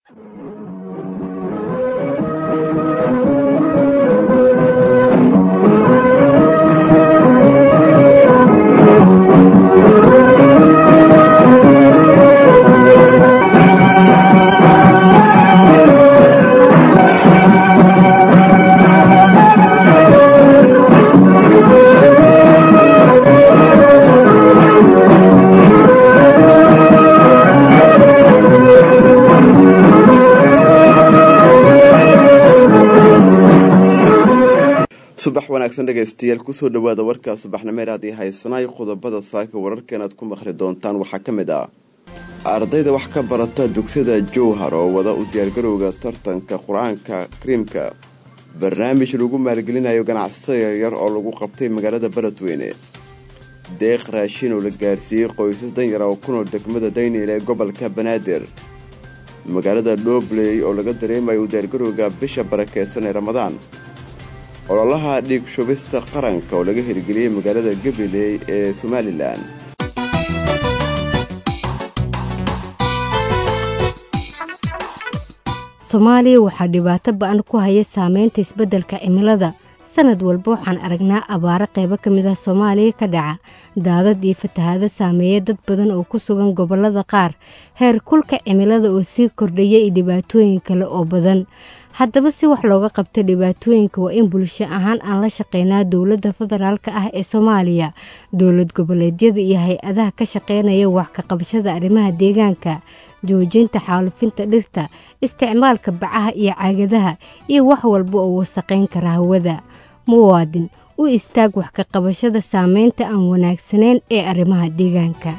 subax wanaagsan dhegaystayaal kusoo dhawaada warkaa subaxnimeer haddii haysanaay qodobada saaka wararkan aad ku maqli doontaan waxaa ka mid ah ardayda wax ka barata dugsiyada jowhar oo wada u diyaargarowga tartanka qur-aanka kariimka barnaamij lagu maalgelinayo ganacsatada yaryar oo lagu qabtay magaalada beledweyne deeq raashin oo la gaarsiiyey qoysas danyara oo ku nool degmada daynil ee gobolka banaadir magaalada dhobley oo laga dareemayo u diyaargarowga bisha barakeysan ee ramadaan ololaha dhiig shubista qaranka oo laga hirgeliyey magaalada gabiley ee somalilan soomaaliya waxaa dhibaato ba-an ku haya saameynta isbeddelka cimilada sanad walba waxaan aragnaa abaaro qaybo ka mid ah soomaaliya ka dhaca daadad iyo fatahaado saameeya dad badan oo ku sugan gobollada qaar heer kulka cimilada oo sii kordhaya iyo dhibaatooyin kale oo badan haddaba si wax looga qabta dhibaatooyinka waa in bulsho ahaan aan la shaqeynaa dowladda federaalka ah ee soomaaliya dowlad goboleedyada iyo hay-adaha ka shaqeynaya wax ka qabashada arrimaha deegaanka joojinta xaalufinta dhirta isticmaalka bacaha iyo caagadaha iyo wax walba oo wasaqayn kara hawada muwaadin u istaag wax ka qabashada saameynta aan wanaagsanayn ee arrimaha deegaanka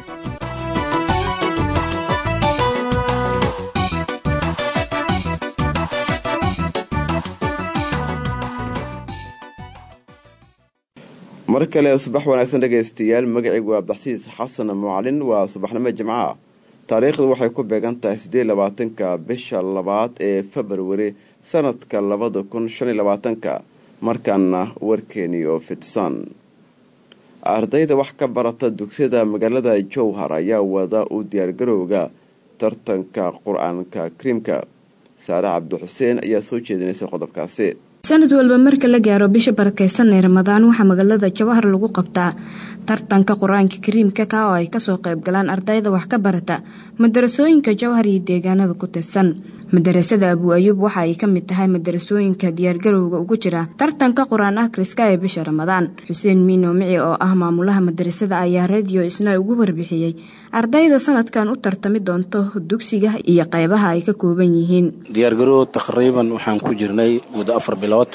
mar kale subax wanaagsan dhegaystayaal magacaygu waa abdaxsiis xasan mucalin waa subaxnimo jimcaha taariikhdu waxay ku beegan tahay siddeed labaatanka bisha labaad ee februari sanadka labada kun shan iyo labaatanka markaana warkeeni oo fidsan ardayda wax ka barata dugsiyada magaalada jowhar ayaa wada u diyaargarowga tartanka qur-aanka kariimka saare cabdixuseen ayaa soo jeedinaysay qodobkaasi sanad walba marka la gaaro bisha barakeysan ee ramadaan waxaa magaalada jawahar lagu qabtaa tartanka qur-aanka kariimka ka oo ay kasoo qayb galaan ardayda wax ka barata madarasooyinka jawhar iyo deegaanada ku tirsan madarasada abu ayuub waxa ay ka mid tahay madarasooyinka diyaargarowga ugu jira tartanka qur-aan akhriska ee bisha ramadaan xuseen miino mici oo ah maamulaha madarasada ayaa radiyo isna ugu warbixiyey ardayda sanadkan u tartami doonto dugsiga iyo qaybaha ay ka kooban yihiin diyaargarow taqriiban waxaan ku jirnay muddo afar bilood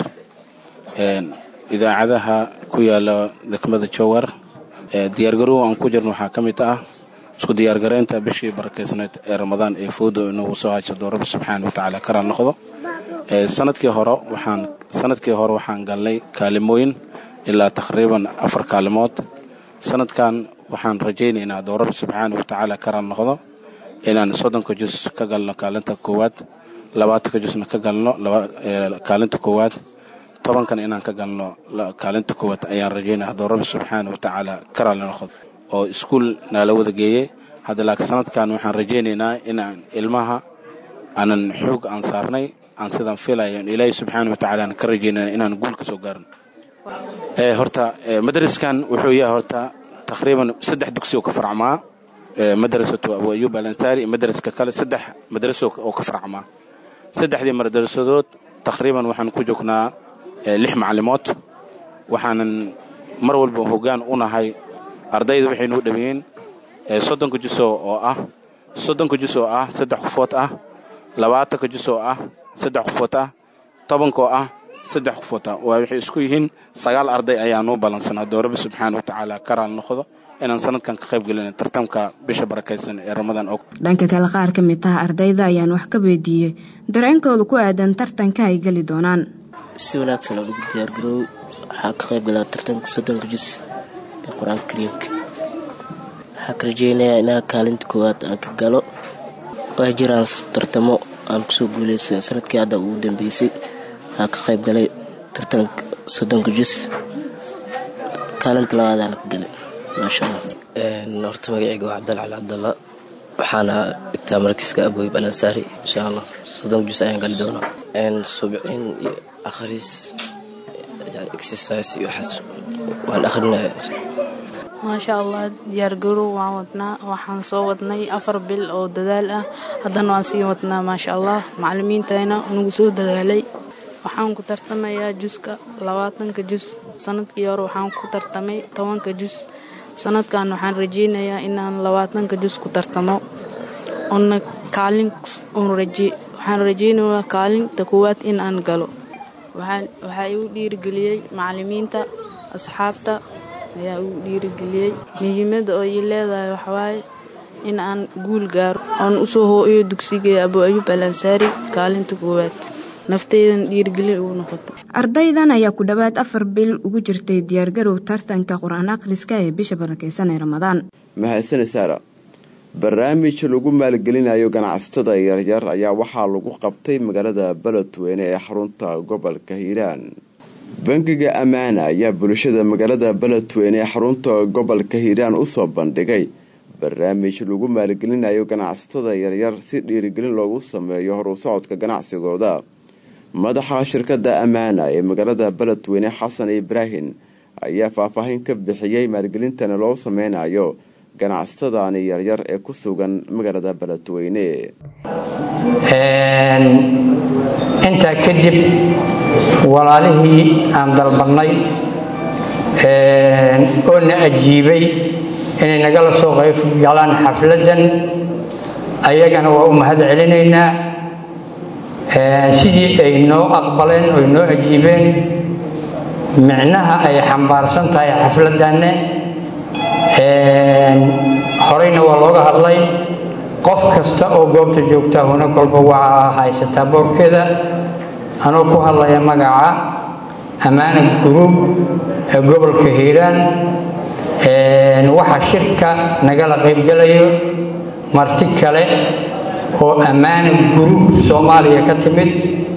idaacadaha ku yaala degmada jowar diyaargarow aan ku jirno waxaa ka mid ah isku diyaargareynta bishii barakeysneed ee ramadaan ee foodo inagu soo haysado rabbi subxaana watacaala karaa noqdo sanadkii hore waxaan sanadkii hore waxaan galnay kaalimooyin ilaa taqriiban afar kaalimood sanadkan waxaan rajaynaynaa doo rabbi subxaana watacaala karaa noqdo inaan soddonka jus ka galno kaalinta koowaad labaatanka jusna ka galno kaalinta koowaad tobankan inaan ka galno kaalinta koowaad ayaan rajaynaya haddoo rabbi subxaana watacaala karaa la noqdo oo iskuul naala wada geeyey hadda laakiin sanadkan waxaan rajaynaynaa inaan ilmaha aanan xoog aan saarnay aan sidaan filayo ilaahay subxaana watacaala aan ka rajaynana inaan guul ka soo gaarin horta madraskan wuxuu yahay horta taqriiban saddex dugsi oo ka farcmaa madrasatu abu ayuub alansaari iyo madraska kale saddex madraso oo ka farcmaa saddexdii madrasadood taqriiban waxaan ku joognaa lix macalimood waxaanan mar walba hoggaan u nahay ardayda waxaynu u dhameeyeen soddonka juso oo ah soddonka jus oo ah saddex qofood ah labaatanka jus oo ah saddex qofood ah tobanka oo ah saddex qofood ah waa waxay isku yihiin sagaal arday ayaanuu ballansanaa doo rabbi subxaana watacaala karaal noqdo inaan sanadkan ka qayb gelina tartamka bisha barakaysan ee ramadaan og dhanka kale qaar ka mid ah ardayda ayaan wax ka weydiiyey dareenkooda ku aadan tartanka ay geli doonaan si wanaagsan oo lagu diyaargaroow waxaa ka qayb galaa tartanka soddonka jus ee qur-aanka kariimka waxaa ka rajeynayaa inaa kaalinta koowaad aan ka galo waa jiraan tartamo aan kusoo guuleysa sanadkii hadda ugu dambeysay waxaa ka qayb galay tartanka soddonka jus kaalinta labaadaan ka galay maasha allah horta magaceyga waa cabdal cali cabdalla waxaana dhigtaa markiiska abooyib alansaari insha allah soddon jus ayaan gali doonaa subcin iyo akhris exercise iyo waxaas waan akhrinaya maasha allah diyaargarow waan wadnaa waxaan soo wadnay afar bil oo dadaal ah haddana waan sii wadnaa maasha allah macalimiintayna nagu soo dadaalay waxaan ku tartamayaa juska labaatanka jus sanadkii hore waxaan ku tartamay tobanka jus sanadkan waxaan rajeynayaa inaan labaatanka jus ku tartamo oona kaalin waxaan rajeynayaa kaalinta koowaad in aan galo waxaa igu dhiirigeliyey macalimiinta asxaabta ayaa igu dhiirigeliyey muhiimada oo ii leedahay waxawaaye in aan guul gaaro oon usoo hooyo dugsiga abu ayuub alansaari kaalinta koowaad nafteydan dhiirigelin ugu noqoto ardaydan ayaa ku dhowaad afar bil ugu jirtay diyaargarow tartanka qur-aan akhriska ee bisha barakeysan ee ramadaan mahadsane saara barnaamij lagu maalgelinayo ganacsatada yaryar ayaa waxaa lagu qabtay magaalada beledweyne ee xarunta gobolka hiiraan bangiga ammaana ayaa bulshada magaalada beledweyne ee xarunta gobolka hiiraan usoo bandhigay barnaamij lagu maalgelinayo ganacsatada yaryar si dhiirigelin loogu sameeyo horu socodka ganacsigooda madaxa shirkada ammaana ee magaalada beledweyne xasan ibraahim ayaa faahfaahin ka bixiyey maalgelintana loo sameynayo ganacsatadani yaryar ee ku sugan magaalada beledweyne intaa kadib walaalihii aan dalbannay oo na ajiibay inay nagala soo qayb galaan xafladdan ayagana waa u mahad celinaynaa sidii ay noo aqbaleen oy noo ajiibeen micnaha ay xambaarsan tahay xafladdanne horeyna waa looga hadlay qof kasta oo goobta joogtaa huna kolba waxaa haysataa boorkeeda anoo ku hadlaya magaca ammaana guruub ee gobolka hiiraan waxaa shirka nagala qaybgalayo marti kale oo ammaana guruub soomaaliya ka timid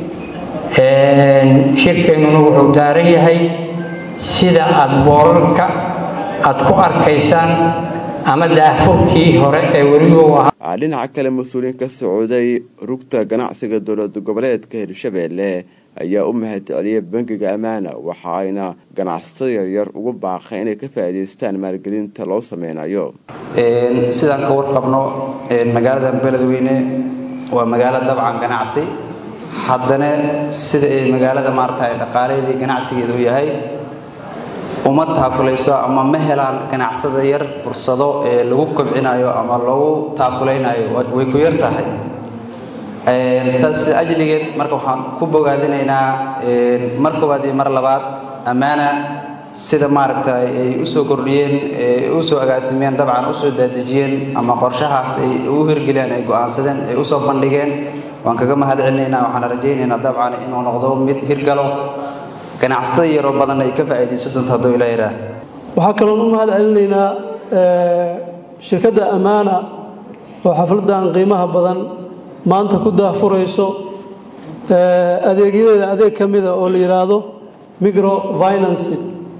shirkeennuna wuxuu daaran yahay sida aada boorarka aada ku arkaysaan ama daahfurkii hore ee weliba ahaa dhinaca kale mas-uuliyiin ka socday rugta ganacsiga dowlad goboleedka hirshabeelle ayaa u mahad celiyay bangiga ammaana waxa ayna ganacsatada yaryar ugu baaqay inay ka faa'iidaystaan maalgelinta loo sameynayo sidaan ka warqabno magaalada beledweyne waa magaalo dabcan ganacsi haddana sida ay magaalada maarata dhaqaalaheedii ganacsigeeda u yahay uma taakulayso ama ma helaan ganacsada yar fursado ee lagu kobcinayo ama lagu taakulaynayo way ku yar tahay saas ajligeed marka waxaan ku bogaadinaynaa mar koowaad iyo mar labaad ammaana sida maaragta ay usoo kordhiyeen usoo agaasimeen dabcan usoo daadejiyeen ama qorshahaas ay u hirgeliyeen ay go-aansadeen ay usoo bandhigeen waan kaga mahad celinaynaa waxaan rajaynaynaa dabcan inuu noqdo mid hirgalo ganacsatada yaroo badan ay ka faa'iidaysan doonto hadduu ilaa yidhaah waxaa kaloon u mahad celinaynaa shirkadda ammaana oo xafladdan qiimaha badan maanta ku daahfurayso adeegyadeeda adeeg ka mida oo la yidhaahdo microfinancy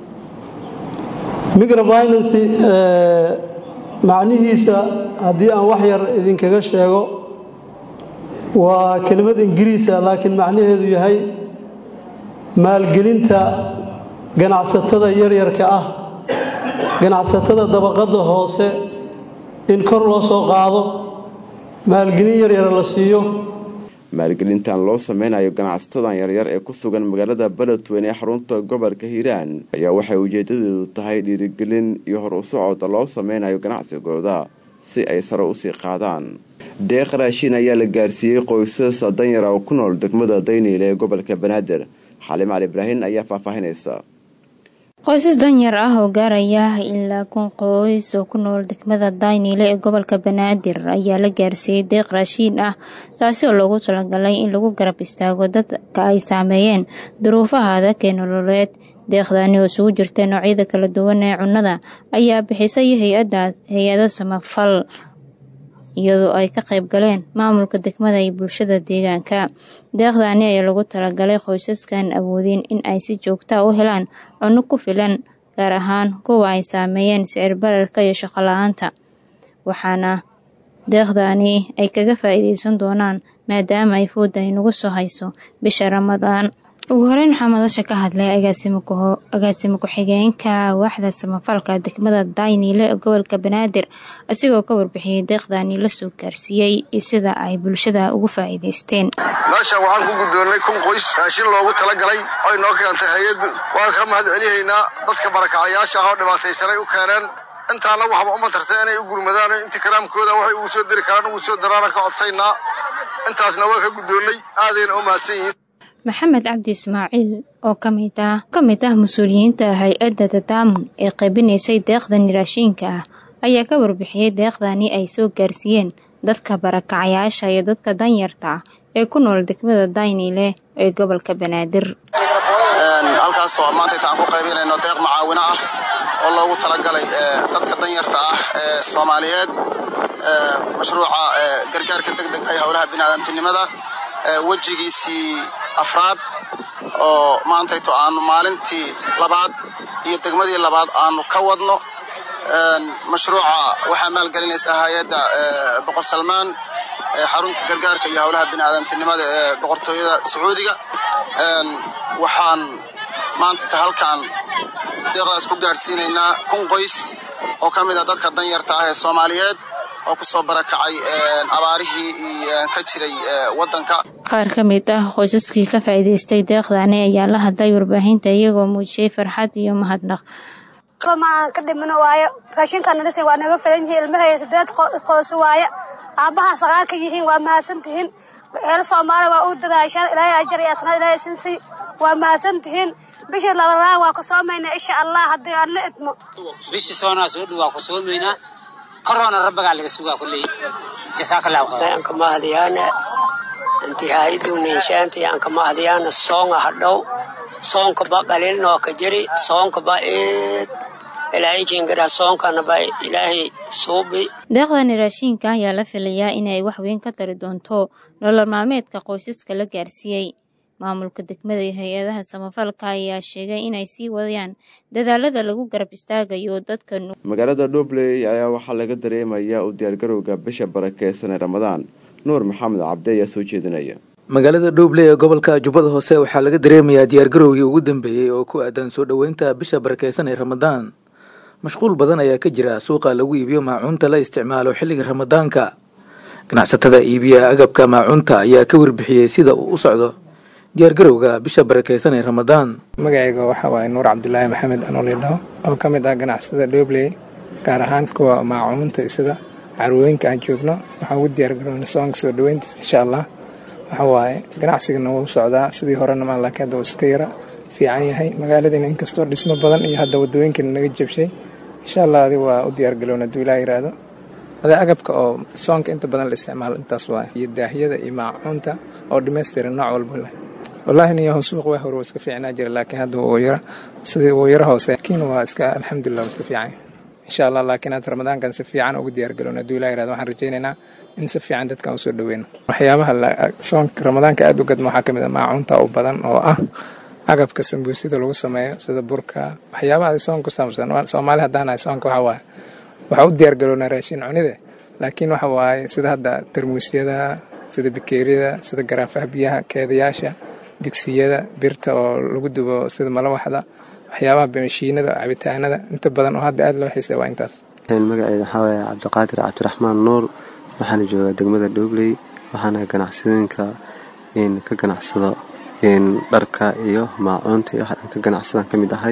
microfinancy macnihiisa haddii aan wax yar idinkaga sheego waa kelimad ingiriisa laakiin macnaheedu yahay maalgelinta ganacsatada yaryarka ah ganacsatada dabaqadda hoose in kor loo soo qaado maalgelin yaryar la siiyo maalgelintan loo sameynayo ganacsatadan yaryar ee ku sugan magaalada beledweyne ee xarunta gobolka hiiraan ayaa waxay ujeedadeedu tahay dhiirigelin iyo hor u socod loo sameynayo ganacsigooda si ay sare usii qaadaan deeq raashin ayaa la gaarsiiyey qoysas danyara oo ku nool degmada dayniile ee gobolka banaadir xalim cali ibraahin ayaa faahfaahinaysa qoysas danyar ah oo gaaraya ilaa kun qoys oo ku nool degmada dayniile ee gobolka banaadir ayaa la gaarsiiyey deeq raashiin ah taasi oo loogu talagalay in lagu garab istaago dadka ay saameeyeen duruufaha adag ee nololeed deeqdaani oo isugu jirta noocyada kala duwan ee cunnada ayaa bixisay hay-adda hay-ado samafal iyadoo ay ka qayb galeen maamulka degmada iyo bulshada deegaanka deeqdaani ayaa lagu talagalay qoysaskan awoodin in ay si joogtaa u helaan cunno ku filan gaar ahaan kuwa ay saameeyeen sicir bararka iyo shaqo la-aanta waxaana deeqdaani ay kaga faa'iidaysan doonaan maadaama ay fooda ay nagu soo hayso bisha ramadaan ugu horeyn waxaa madasha ka hadlay agaasimo ku-xigeenka waaxda samafalka degmada dayniile ee gobolka banaadir asigoo ka warbixiyey deeqdaani la soo gaarsiiyey iyo sida ay bulshada ugu faa'iidaysteen meeshan waxaan ku guddoonnay kun qoys raashin loogu talagalay oy noo keentay hay-addu waan ka mahad celihaynaa dadka barakacayaasha ah oo dhibaataysanay u keeneen intaana waxba uma tartay inay u gurmadaan intii karaamkooda waxay ugu soo diri karaan ugu soo daraana ka codsaynaa intaasna waa ka guddoonnay aadayna u mahadsan yihiin maxamed cabdi ismaaciil oo kamid ah ka mid ah mas-uuliyiinta hay-adda tadaamun ee qaybinaysay deeqdani raashiinka ah ayaa ka warbixiyey deeqdani ay soo gaarsiiyeen dadka barakacayaasha iyo dadka danyarta ah ee ku nool degmada dayniile ee gobolka banaadir halkaas waa maanta intaan ku qaybinayno deeq macaawino ah oo loogu talagalay dadka danyarta ah ee soomaaliyeed mashruuca gargaarka deg deg ee howlaha biniaadamtinimada wejigiisii afraad oo maantayto aanu maalintii labaad iyo degmadii labaad aanu ka wadno mashruuca waxaa maalgelinaysa hay-adda boqor salmaan xarunta gargaarka iyo howlaha biniaadamtinimada ee boqortooyada sacuudiga waxaan maantayta halkaan deeqdaas ku gaadhsiinaynaa kun qoys oo ka mid ah dadka danyarta ah ee soomaaliyeed oo ku soo barakacay abaarihii ka jiray waddanka qaar ka mid ah qoysaskii ka faa'iidaystay deeqdaani ayaa la hadlay warbaahinta iyagoo muujiyey farxad iyo mahadnaq maan ka dhimano waayo raashinkanadhisa waa naga filan yihiin ilmahaya sideed qoys waaye aabbahaa saqaal ka yihiin waa mahadsan tihiin reer soomaaliya waa u dadaashaan ilaahay ajar iyo asnaad ilaahay sinsi waa mahadsan tihiin bishii labadaa waa ku soomaynaa insha allah haddii aan la idmo bishii soonaa soo dhow waa ku soomaynaa korona rabbagaa laga sugaa kulley jasaakallahu khayr anka mahadiyaana intihaaidowninshaanti anka mahadiyaana soonga hadhow soonka ba qalil nooka jiri soonka ba eed ilaahay kiingara soonkana ba ilaahay suubi deeqdani raashiinka ayaa la filayaa inay wax weyn ka tari doonto nolol maalmeedka qoysaska la gaarsiiyey maamulka degmada iyo hay-adaha samafalka ayaa sheegay inay sii wadayaan dadaalada lagu garab istaagayo dadka magaalada dhobley ayaa waxaa laga dareemayaa u diyaargarowga bisha barakeysan ee ramadaan nuur maxamed cabdi ayaa soo jeedinaya magaalada dhobley ee gobolka jubbada hoose waxaa laga dareemayaa diyaargarowgii ugu dambeeyey oo ku aadan soo dhoweynta bisha barakeysan ee ramadaan mashquul badan ayaa ka jira suuqa lagu iibiyo maacuunta la isticmaalo xilliga ramadaanka ganacsatada iibiya agabka maacuunta ayaa ka warbixiyey sida uu u socdo diyaargarowga bisha barakeysan ee ramadaan magacayga waxaa waaye nuur cabdulaahi maxamed anoolidhaho oo ka mid ah ganacsada dhobley gaar ahaan kuwa maacuunta sida carwooyinka aan joogno waxaan ugu diyaargaroona soonka soo dhoweyntiisa insha allah waxa waaye ganacsigana wuu socdaa sidii horena maan laakiin hadda wuu iska yara fiican yahay magaaladiina inkastoo dhismo badan iyo hadda wadooyinkana naga jabshay insha allah adi waa u diyaargaloona hadduu ilaa yiraahdo adee agabka oo soonka inta badan la isticmaalo intaas waaye iyo daahiyada iyo maacuunta oo dhammaystiran nooc walba leh wallaahi niyaho suuq waa hore waa iska fiicnaa jira laakiin hadda wuu yara sidii wuu yara hoose laakiin waa iska alxamdulilah waa iska fiican insha allah laakiin hadda ramadaankan si fiican ugu diyaargaloona hadduu ilaa yirahdo waxaan rajaynaynaa in si fiican dadkan usoo dhoweyno waxyaabaha soonka ramadaanka aada u gadma waxaa ka mid ah maacuunta u badan oo ah agabka sambuusida lagu sameeyo sida burka waxyaabaha soon ku saabsan soomaali haddaanahay soonka waxa waaye waxaa u diyaargaloonaa raashin cunide laakiin waxa waaye sida hadda tarmuusyada sida bikeeriyada sida garaafaha biyaha keedayaasha digsiyada birta oo lagu dubo sida malawaxda waxyaabaha mashiinada cabitaanada inta badan oo hadda aada loo xiisay waa intaas magaceeda waxaa waaye cabdiqaadir cabdiraxmaan nuur waxaana joogaa degmada dhobley waxaana ganacsadooyinka ka ganacsado dharka iyo maacuunta iyo waxaan ka ganacsadaan ka mid ahay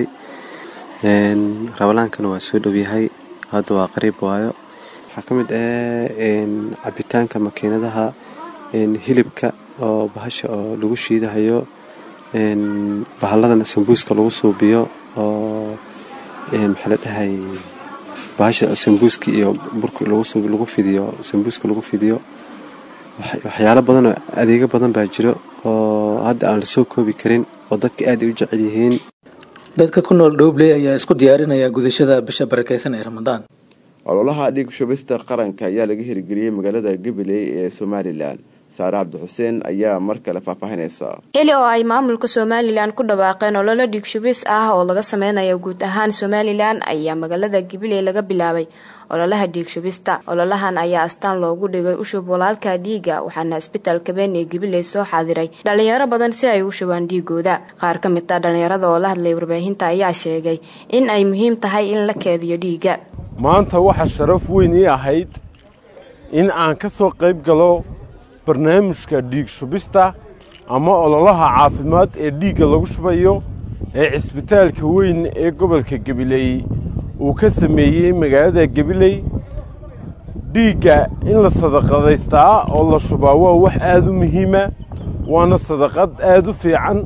rabalaankana waa soo dhowyahay hadda waa qariib waayo waxaa ka mid ah cabitaanka makiinadaha hilibka oo bahasha oo lagu shiidahayo bahaladana sambuuska lagu suubiyo oo maxaa la dhahay bahasha sambuuska iyo burka lagu fidiyo sambuuska lagu fidiyo waxyaalo badan oo adeego badan baa jiro oo hadda aan lasoo koobi karin oo dadka aad ay u jecel yihiin dadka ku nool dhowbley ayaa isku diyaarinaya gudashada bisha barakeysan ee ramadaan ololaha dhiig shubista qaranka ayaa laga hirgeliyey magaalada gabiley ee somalilan saare cabdi xuseen ayaa mar kale faahfaahinaysa xili oo ay maamulka somalilan ku dhawaaqeen ololo dhiigshubis ah oo laga sameynayo guud ahaan somalilan ayaa magaalada gabiley laga bilaabay ololaha dhiigshubista ololahan ayaa astaan loogu dhigay ushub walaalka dhiiga waxaana isbitaalka been ee gabiley soo xaadiray dhalinyaro badan si ay u shubaan dhiigooda qaar ka mid ah dhalinyarada oo la hadlay warbaahinta ayaa sheegay in ay muhiim tahay in la keediyo dhiiga maanta waxaa sharaf weyn ii ahayd in aan ka soo qayb galo barnaamijka dhiig shubista ama ololaha caafimaad ee dhiigga lagu shubayo ee cisbitaalka weyn ee gobolka gabiley uu ka sameeyey magaalada gabiley dhiigga in la sadaqadaystaa oo la shubaa waa wax aad u muhiima waana sadaqad aad u fiican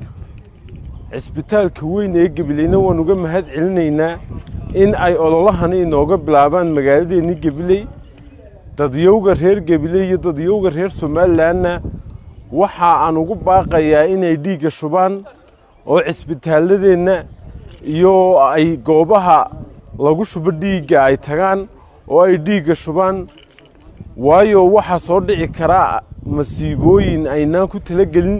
cisbitaalka weyn ee gabileyna waan uga mahad celinaynaa in ay ololahani inooga bilaabaan magaaladeenni gabiley dadyowga reer gabiley iyo dadyowga reer somalilanna waxa aan ugu baaqayaa inay dhiigga shubaan oo cisbitaaladeenna iyo ay goobaha lagu shubo dhiigga ay tagaan oo ay dhiigga shubaan waayo waxaa soo dhici karaa masiibooyin aynaan ku talagelin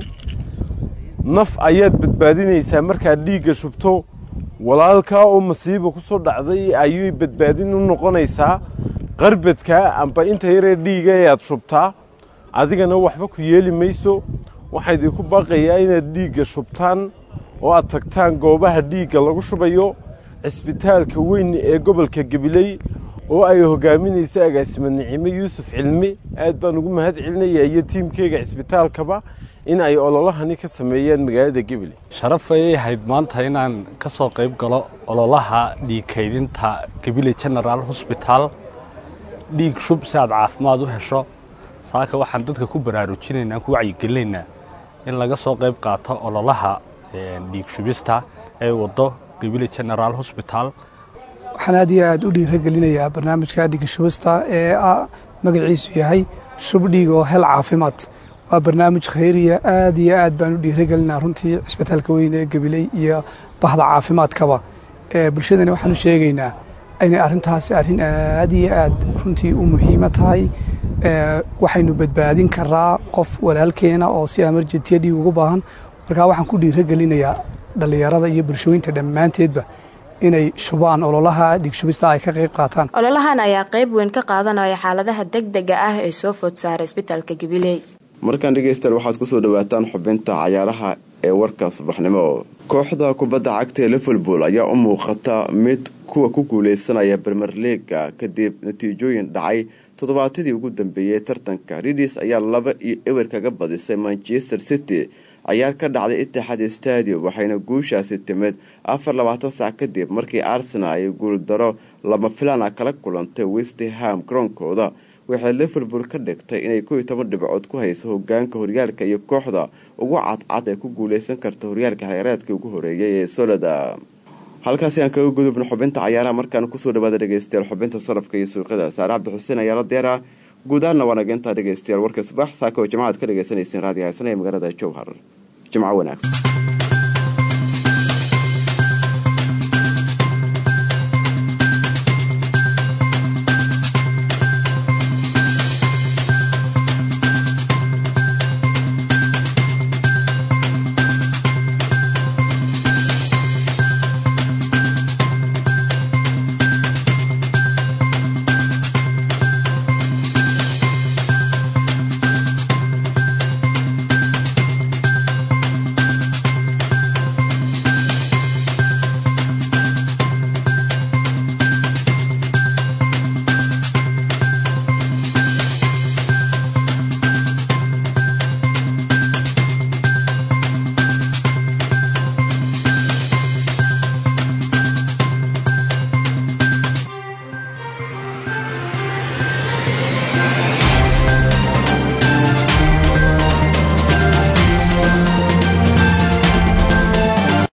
naf ayaad badbaadinaysaa markaad dhiigga shubto walaalkaa oo masiiba ku soo dhacday ayay badbaadin u noqonaysaa qarbadka amba inta yaree dhiiga ayaad shubtaa adigana waxba ku yeeli mayso waxaa idinku baaqayaa inaad dhiigga shubtaan oo aad tagtaan goobaha dhiigga lagu shubayo cisbitaalka weyn ee gobolka gabiley oo ay hogaaminayso agaasima nicimo yuusuf cilmi aad baan ugu mahad celinayaa iyo tiimkeyga cisbitaalkaba in ay ololahani ka sameeyaan magaalada gabiley sharaf ayay ahayd maanta inaan ka soo qayb galo ololaha dhiig kaydinta gabiley general hosbitaal dhiig shub si aad caafimaad u hesho saaka waxaan dadka ku baraarujinaynaa ku wacyigelinaynaa in laga soo qayb qaato ololaha dhiig shubista ee waddo gabiley general hosbitaal waxaan aad iyo aad u dhiiragelinayaa barnaamijka dhiiga shubista ee magaciisu yahay shub dhiig oo hel caafimaad waa barnaamij khayriya aad iyo aad baan u dhiiragelinaa runtii cisbitaalka weyn ee gabiley iyo bahda caafimaadkaba bulshadana waxaan u sheegaynaa inay arrintaasi arrin aad iyo aad runtii u muhiima tahay waxaynu badbaadin karaa qof walaalkeena oo si amarjetiya dhiig ugu baahan markaa waxaan ku dhiiragelinayaa dhallinyarada iyo bulshooyinta dhammaanteedba inay shubaan ololaha dhiigshubista ay ka qayb qaataan ololahan ayaa qayb weyn ka qaadanaya xaaladaha degdega ah ee soo food saaray isbitaalka gabiley markaan dhegaystayaal waxaad kusoo dhawaataan xubinta cayaaraha ee warka subaxnimo kooxda kubadda cagta ee liverpool ayaa u muuqata mid kuwa ku guuleysanaya bermer leaga kadib natiijooyin dhacay toddobaatadii ugu dambeeyey tartanka ridis ayaa laba iyo ewer kaga badisay manchester city cayaar ka dhacday itixaad stadium waxayna guushaasi timid afar labaatan sac kadib markii arsenal ay guuldaro lama filaan ah kala kulantay westham garoonkooda waxay liverpool ka dhigtay inay kow iyo toban dhibcood ku hayso hogaanka horyaalka iyo kooxda ugu cadcad ee ku guuleysan karta horyaalka xeereedkii ugu horeeyay ee solada halkaasi aan kaga gudubno xubinta cayaaraha markaan kusoo dhawaada dhegeystayaal xubinta sarafka iyo suuqyada saare cabdi xuseen ayaa la diyaara guudaanna waa nageyntaa dhegeystayaal warka subax saaka oo jimcaad ka dhegeysaneyseen raadiyo haysanaya magaalada jowhar jimco wanaagsan